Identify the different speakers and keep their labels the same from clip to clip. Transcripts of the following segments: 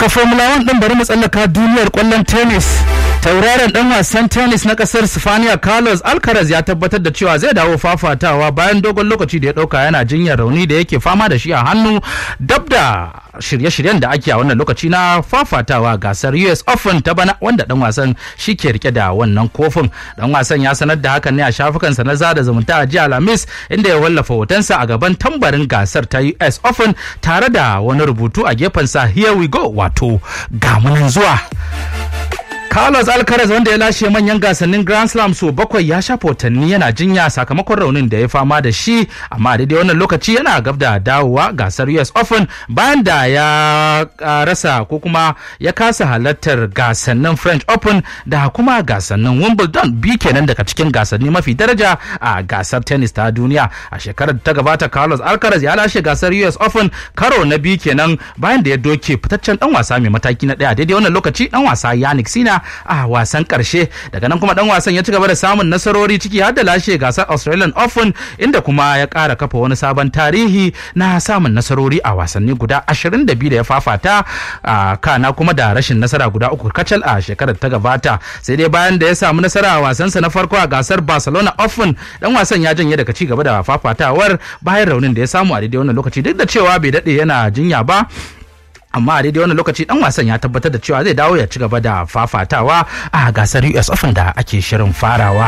Speaker 1: daga formula 1 din bari mu tsallaka duniyar kwallon tennis tauraron dan wasan tennis na kasar Sifaniya Carlos Alcaraz ya tabbatar da cewa zai dawo fafatawa bayan dogon lokaci da ya dauka yana jinyar rauni da yake fama da shi a hannu dab da shirye-shiryen da ake a wannan lokaci na fafatawa gasar US Open ta bana wanda dan wasan shi ke rike da wannan kofin dan wasan ya sanar da hakan ne a shafukansa na zada zumunta a jiya Alhamis inda ya wallafa hotonsa a gaban tambarin gasar ta US Open tare da wani rubutu a gefensa here we go wato gamunan zuwa Carlos Alcaraz wanda ya lashe manyan gasannin Grand Slam so bakwai ya shafa watanni yana jinya sakamakon raunin da ya fama da shi amma a daidai wannan lokaci yana gab da dawowa gasar US Open bayan da ya rasa ko kuma ya kasa halartar gasannin French Open da kuma gasannin Wimbledon bi kenan daga cikin gasanni mafi daraja a gasar tennis ta duniya a shekarar da ta gabata Carlos Alcaraz ya lashe gasar US Open karo na biyu kenan bayan da ya doke fitaccen dan wasa mai mataki na daya daidai wannan lokaci dan wasa Yannick Sina a wasan karshe daga nan kuma dan wasan ya ci gaba da samun nasarori ciki har da lashe gasar Australian Open inda kuma ya kara kafa wani sabon tarihi na samun nasarori a wasanni guda 22 da ya fafata a kana kuma da rashin nasara guda uku kacal a shekarar ta gabata sai dai bayan da ya samu nasara a wasansa na farko a gasar Barcelona Open dan wasan ya janye daga ci gaba da fafatawar bayan raunin da ya samu a daidai wannan lokaci duk da cewa bai dade yana jinya ba amma a daidai wannan lokaci dan wasan ya tabbatar da cewa zai dawo ya ci gaba da fafatawa a gasar US Open da ake shirin farawa.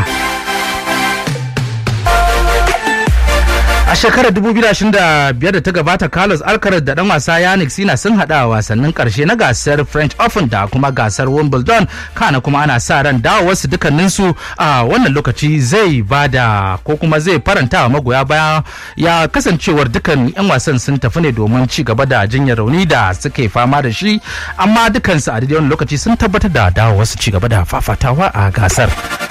Speaker 1: A shekarar 2025 da ta gabata Carlos Alcaraz da dan wasa Yannick Sina sun hada a wasannin karshe na gasar French Open da kuma gasar Wimbledon kana kuma ana sa ran dawowarsu dukkaninsu a wannan lokaci zai bada ko kuma zai faranta wa magoya baya ya kasancewar dukkan 'yan wasan sun tafi ne domin ci gaba da jinyar rauni da suke fama da shi amma dukansu a daidai wannan lokaci sun tabbatar da dawowarsu ci gaba da fafatawa a gasar.